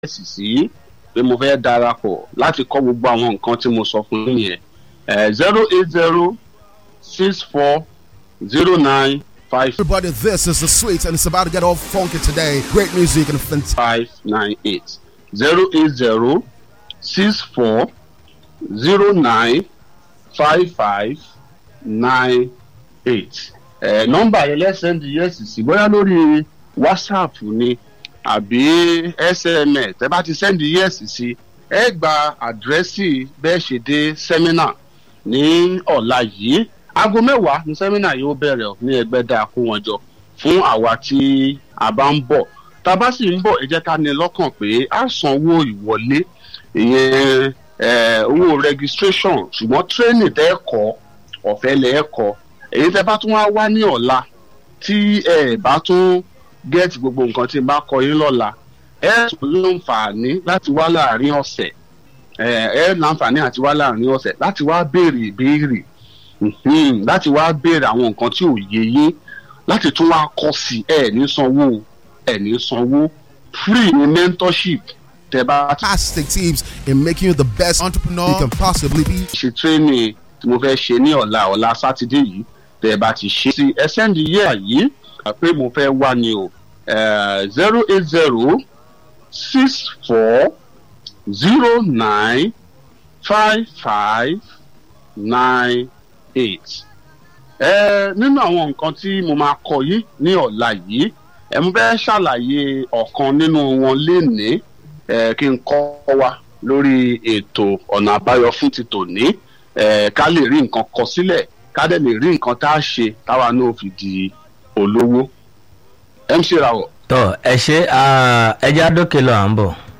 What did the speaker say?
sì sí pé mo fẹ́ darapọ̀ láti kọ́ gbogbo àwọn nǹkan tí mo sọ fún yín yẹn zero eight zero six four zero nine five Everybody, this is the sweet, and it's about to get all funky today. Great music and fantastic. five nine eight zero eight zero six four zero nine five five nine eight. ẹ nọ́mbà yẹn lẹ́sẹ̀ndì yẹ́sì sí bóyá lórí whatsapp ni àbí sms ẹ bá ti sẹ́ndì yẹ́sì sí ẹ gba àdírẹ́sì bẹ́ẹ̀ ṣe dé sẹ́mínà ní ọ̀la yìí aago mẹ́wàá ní sẹ́mínà yóò bẹ̀rẹ̀ ní ẹgbẹ́dá kó wọn jọ fún àwa tí a bá ń bọ̀ tá a bá sì ń bọ̀ ẹ jẹ́ ká ní lọ́kàn pé a sanwó ìwọlé ìyẹn eh, owó registration ṣùgbọ́n tírénì tẹ́ ẹ kọ́ ọ̀fẹ́ lẹ́ ẹ kọ́ èyí tẹ́ bá tún wá wá ní ọ̀la tí ẹ bá tún gẹ́ẹ̀tì gbogbo nǹkan tí n bá kọ yín lọ́la ẹ tún láǹfààní láti wá láàrin ọ̀sẹ̀ ẹ ẹ láǹfààní àti wá láàrin ọ̀sẹ̀ láti wá béèrè ìbéèrè mhm, láti wá béèrè àwọn nǹkan tí ò yé yín láti tún wá kọ́ sí ẹ ní sanwó ẹ ní sanwó free ní mentorship tẹ́ bá ti Fantastic tips in making you the best entrepreneur you can possibly be. ṣe tírénì tí mo fẹ́ ṣe ní ọ̀la ọ̀la sátidé yìí tẹ́ ẹ bá ti ṣe sí ẹsẹ́ndì yẹ́ àyè pé mo fẹ́ wá ni o zero eight zero six four zero nine five five nine eight. nínú àwọn nǹkan tí mo máa kọ yìí ní ọ̀la yìí ẹ mo fẹ́ ṣàlàyé ọ̀kan nínú wọn lénìí eh, kí n kọ́ wa lórí ètò ọ̀nà àbáyọ fún ti tòní eh, ká lè rí nǹkan kọ sílẹ̀ ká dẹ̀ lè rí nǹkan tá a ṣe táwa náà fi di olówó. mc rawọ. tọ ẹ ṣe ẹja dókè lọ à ń bọ̀.